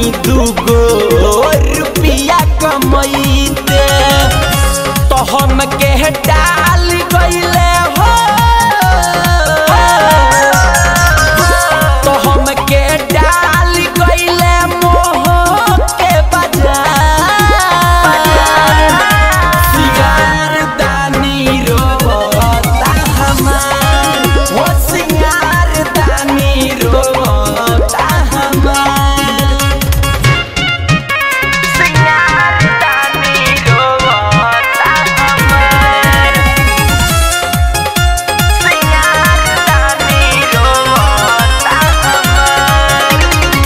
दूगो रुपिया कमैते तो हम के डाल गईले हो तो हम के डाल गईले मोह के बाजार सिंगार दानी रोता हमार हो सिंगार दानी रोता हमार सिंगार दानी रोता हमार सिंगार दानी रोता हमार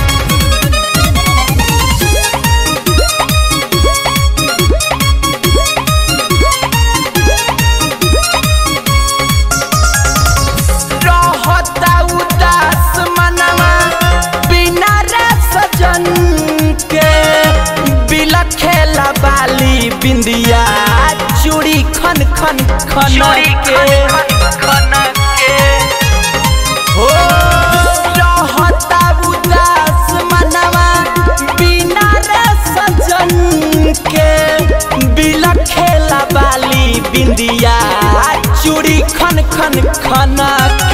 रहता उदास मनवा बिना रे सजन के बिलखेला बाली बिंदिया चूड़ी खन खन खन के हो रहता उदास मनवा बिना रे सजन के बिलखेला बाली बिंदिया चूड़ी खन खन खन